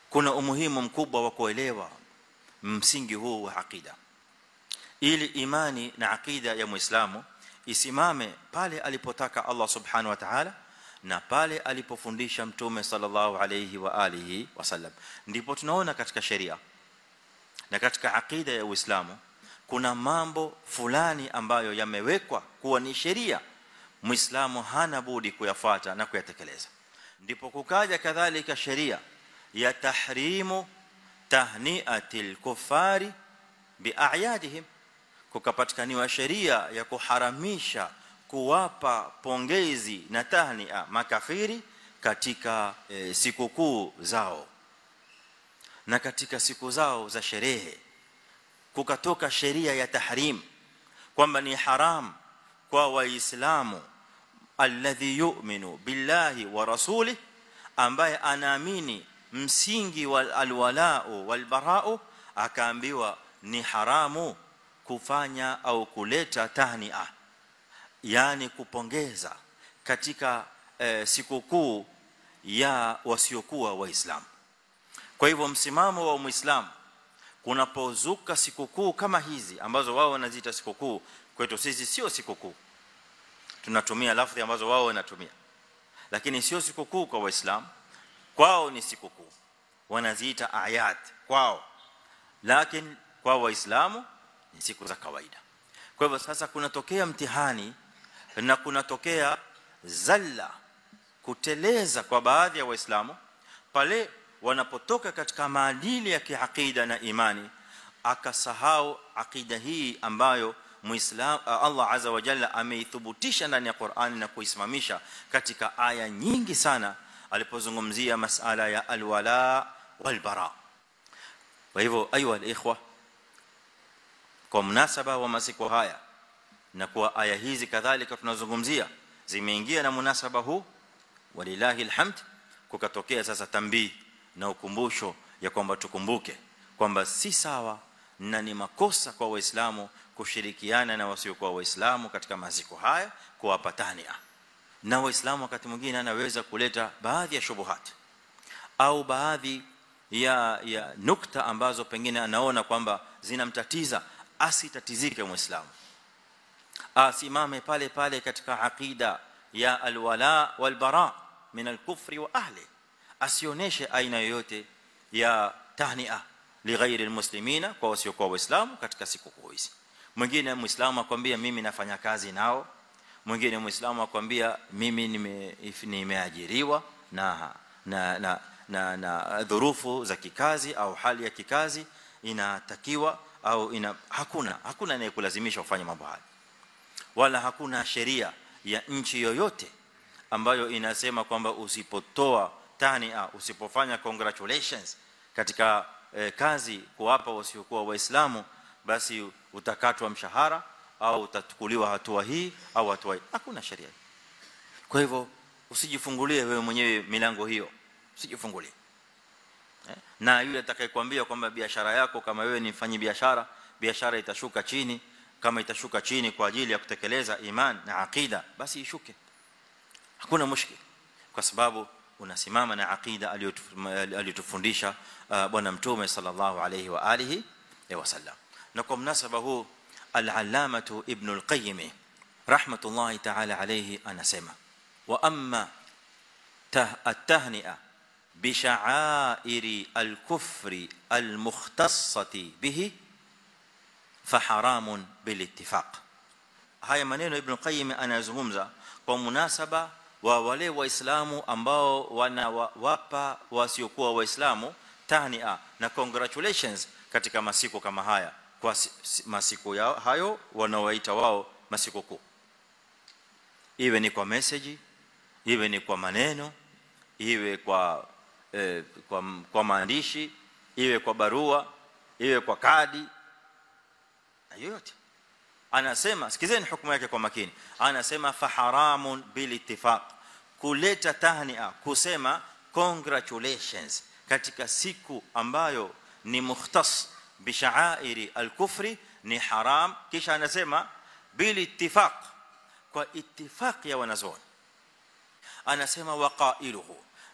kuna umuhimu mkubwa wa kuelewa msingi huu wa aqida ili imani na aqida ya muislamu isimame pale alipotaka Allah subhanahu wa ta'ala na pale alipofundisha mtume sallallahu alayhi wa alihi wasallam ndipo tunaona katika sheria na katika aqida ya Uislamu kuna mambo fulani ambayo yamewekwa kuwa ni sheria muislamu hana budi kuyafuata na kuyatekeleza ndipo kukaja kadhalika sheria ya tahrimu tahniatil kufari bi'ayadihim kukapatikaniwa sheria ya kuharamisha kuwapa pongezi na tahnia makafiri katika e, sikukuu zao na katika siku zao za sherehe kukatoka sheria ya tahrim kwamba ni haram kwa waislamu alladhi yu'minu billahi wa rasuli ambaye anaamini msingi wa alwalao walbarao akaambiwa ni haramu kufanya au kuleta tahnia yani kupongeza katika e, sikukuu ya wasiokuwa waislamu kwa hivyo msimamo wa muislamu kunapozuka sikukuu kama hizi ambazo wao wanaziita sikukuu kwetu sisi sio sikukuu tunatumia lafzi ambazo wao wanatumia lakini sio sikukuu kwa waislamu kwao ni sikukuu wanaziita ayat kwao lakini kwa waislamu ni siku za kawaida kwa hivyo sasa kunatokea mtihani na kunatokea zalla kuteleza kwa baadhi ya waislamu pale wanapotoka katika maadili ya kiakida na imani akasahau akida hii ambayo muislam Allah azza wa jalla ameithubutisha ndani ya Qur'ani na kuisimamisha katika aya nyingi sana alipozungumzia masala ya alwala walbara kwa hivyo ayu alikhwa kwa mnasaba wa masiku haya na kwa aya hizi kadhalika tunazungumzia zimeingia na munasaba huu walilahi alhamd kukatokea sasa tambii na ukumbusho ya kwamba tukumbuke kwamba si sawa na ni makosa kwa waislamu kushirikiana na wasiokuwa waislamu katika maziko haya kuwapatania na waislamu wakati mwingine anaweza kuleta baadhi ya shubuhat au baadhi ya ya nukta ambazo pengine anaona kwamba zinamtatiza asitatizike muislamu asimame pale pale katika aqida ya alwala walbara min alkufri wa ahli asioneshe aina yoyote ya tahnia lighairi almuslimina kwa wasiokuwa waislamu katika siku hizi mwingine muislamu akwambia mimi nafanya kazi nao mwingine muislamu akwambia mimi nime nimeajiriwa na na na na, na dhurufu za kikazi au hali ya kikazi inatakiwa au ina hakuna hakuna anayekulazimisha ufanye mambo haya wala hakuna sheria ya nchi yoyote ambayo inasema kwamba usipotoa tania usipofanya congratulations katika eh, kazi kuwapa wasiokuwa waislamu basi utakatwa mshahara au utachukuliwa hatua hii au hatua hii hakuna sheria kwa hivyo usijifungulie wewe mwenyewe milango hiyo usijifungulie eh? na yule atakayekwambia kwamba biashara yako kama wewe ni mfanyi biashara biashara itashuka chini kama itashuka chini kwa ajili ya kutekeleza iman na aqida basi ishuke hakuna mushkil kwa sababu unasimama na aqida aliyotufundisha bwana mtume sallallahu alayhi wa alihi wasallam na kwa mnasaba huu al-allamatu ibn al-qayyim rahmatullahi ta'ala alayhi anasema wa amma at-tahni'a bi sha'airi al-kufri al-mukhtassati bihi fa haramun bil ittifaq haya maneno ibn qayyim anazungumza kwa munasaba wa wale waislamu ambao wanawapa wasiokuwa waislamu tahnia na congratulations katika masiku kama haya kwa masiku yao hayo wanaoita wao masiku kuu iwe ni kwa message iwe ni kwa maneno iwe kwa eh, kwa, kwa maandishi iwe kwa barua iwe kwa kadi yoyote anasema sikizeni hukumu yake kwa makini anasema fa haramun bil ittifaq kuleta tahnia kusema congratulations katika siku ambayo ni mukhtas bi sha'airi al-kufri ni haram kisha anasema bil ittifaq kwa ittifaq ya wanazuoni anasema waqailuhu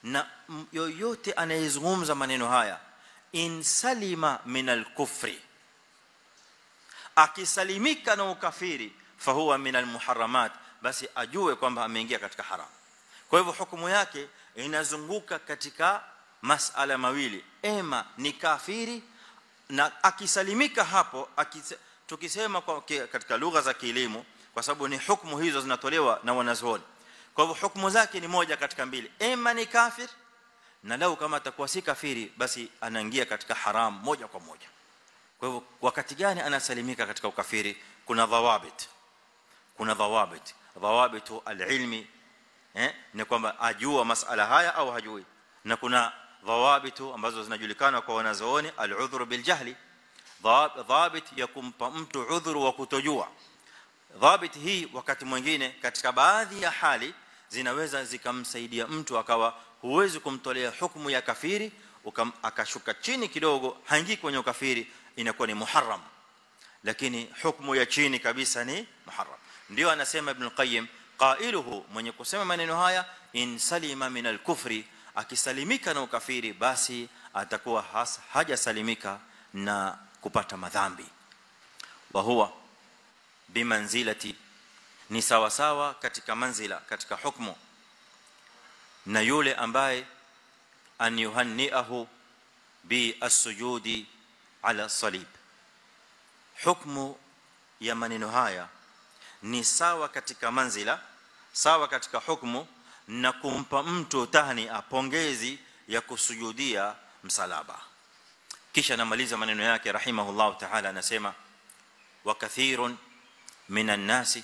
na yoyote anayezungumza maneno haya in salima min al-kufri akisalimika na ukafiri fahuwa min al-muharramat basi ajue kwamba ameingia katika haram kwa hivyo hukumu yake inazunguka katika masala mawili ema ni kafiri na akisalimika hapo akise, tukisema kwa, katika lugha za kielimu kwa sababu ni hukumu hizo zinatolewa na wanazuoni kwa hivyo hukumu zake ni moja katika mbili ema ni kafir na lau kama atakuwa si kafiri basi anaingia katika haram moja kwa moja kwa hivyo wakati gani anasalimika katika ukafiri kuna dhawabit kuna dhawabit dhawabitu alilmi eh ni kwamba ajua masala haya au hajui na kuna dhawabitu ambazo zinajulikana kwa wanazooni aludhur biljahli dhabit ya kumpa mtu udhuru wa kutojua dhabit hii wakati mwingine katika baadhi ya hali zinaweza zikamsaidia mtu akawa huwezi kumtolea hukumu ya kafiri akashuka chini kidogo haingii kwenye ukafiri inakuwa ni muharram lakini hukumu ya chini kabisa ni muharram ndio anasema ibn qayyim qailuhu mwenye kusema maneno haya in salima min al-kufri akisalimika na ukafiri basi atakuwa hajasalimika na kupata madhambi wa huwa bimanzilati ni sawa sawa katika manzila katika hukumu na yule ambaye an yuhanniahu bi as-sujudi ala salib hukumu ya maneno haya ni sawa katika manzila sawa katika hukumu na kumpa mtu tahni apongezi ya kusujudia msalaba kisha namaliza maneno yake rahimahullah ta'ala anasema wa kathirun minan nasi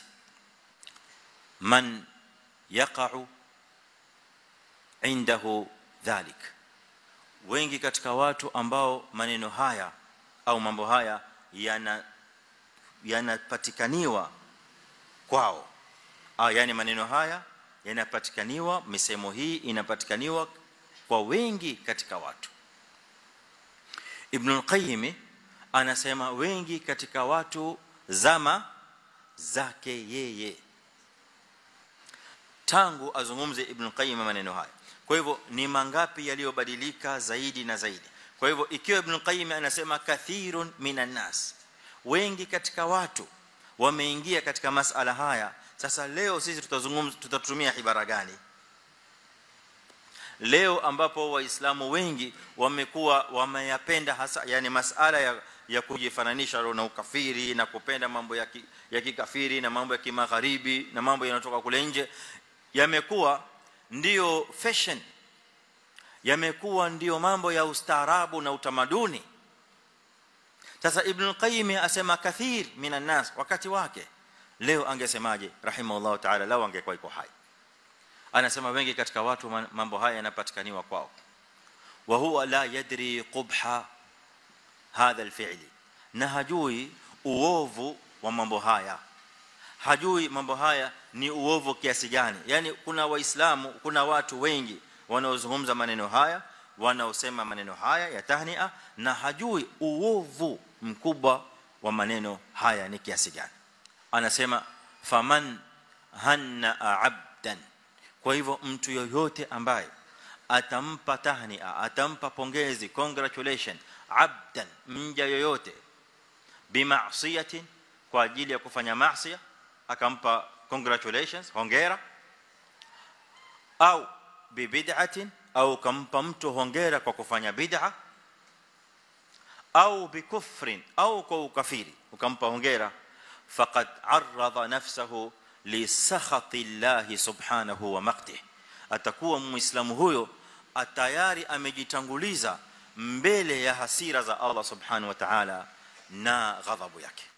man yaqa'u indahu dhalik wengi katika watu ambao maneno haya au mambo haya yana yanapatikaniwa kwao ah yani maneno haya yanapatikaniwa misemo hii inapatikaniwa kwa wengi katika watu ibn al-qayyim anasema wengi katika watu zama zake yeye tangu azungumze ibn al-qayyim maneno haya kwa hivyo ni mangapi yaliyobadilika zaidi na zaidi kwa hivyo ikiwa ibn al-qayyim anasema kathirun minan nas wengi katika watu wameingia katika masala haya sasa leo sisi tutazungumza tutatumia ibara gani leo ambapo waislamu wengi wamekuwa wameyapenda hasa yani masala ya ya kujifananisha na ukafiri na kupenda mambo ya ki, ya kikafiri na mambo ya kimagharibi na mambo yanatoka kule nje yamekuwa ndio fashion yamekuwa ndio mambo ya ustaarabu na utamaduni sasa ibn al-qayyim asema kathir minan nas wakati wake leo angesemaje rahimahullah ta'ala lao angekuwa iko hai anasema wengi katika watu mambo haya yanapatikaniwa kwao wa huwa la yadri qubha hadha alfi'li na hajui uovu wa mambo haya hajui mambo haya ni uovu kiasi gani yani kuna waislamu kuna watu wengi wanaozungumza maneno haya wanaosema maneno haya ya tahnia na hajui uovu mkubwa wa maneno haya ni kiasi gani anasema faman hanna abdan kwa hivyo mtu yoyote ambaye atampa tahnia atampa pongezi congratulation abdan mja yoyote bima'siyatin kwa ajili ya kufanya maasi akampa congratulations hongera au bibid'atin au kampa mtu hongera kwa kufanya bid'a au bikufrin au kwa ukafiri ukampa hongera faqad arradha nafsahu li sakhati Allah subhanahu wa maqtih atakuwa muislamu huyo atayari amejitanguliza mbele ya hasira za Allah subhanahu wa ta'ala na ghadhabu yake